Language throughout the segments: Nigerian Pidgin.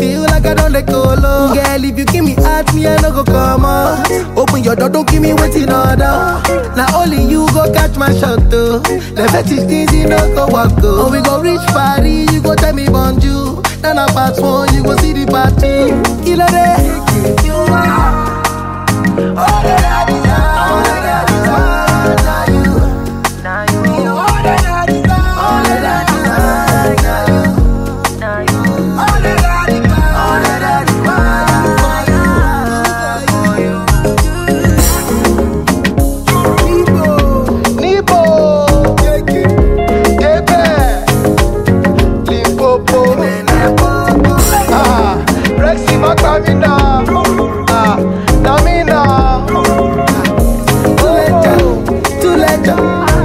feel like I don't let go low. Girl, if you give me heart, me I no go come out. Open your door, don't give me waiting order. Now only you go catch my shot though. The fetish things you no go walk go. Oh, we go reach Paris, you go tell me bonjour. Now na part one, you go see the part two. Kilo day, you are. All that I desire, all that I desire, now you. You all that I desire, all that I desire, now you. All that I desire, all that I desire, for you. Nibo, Kebe, Limpopo, ah, Rexy Makamina, ah, Namina, Tuleja,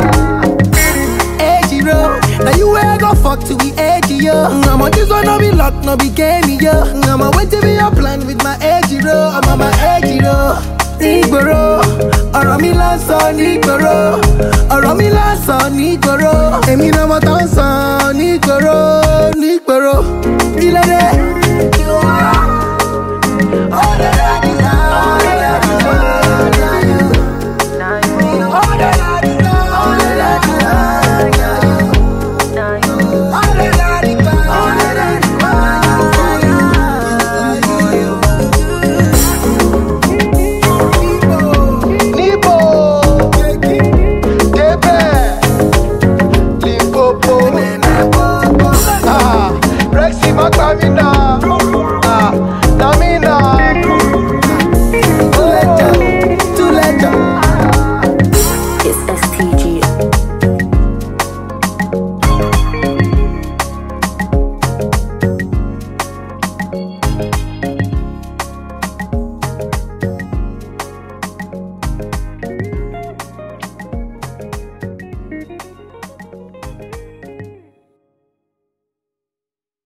Ejiro, now you where I go fuck to be edgy, yo. I'm on this one, no be luck, no be game, yo. I'm on wait to be your plan with my Ejiro, I'm on my Ejiro. Nígboro, ọ̀rọ̀ mi lásán nígboro, ọ̀rọ̀ mi lásán nígboro.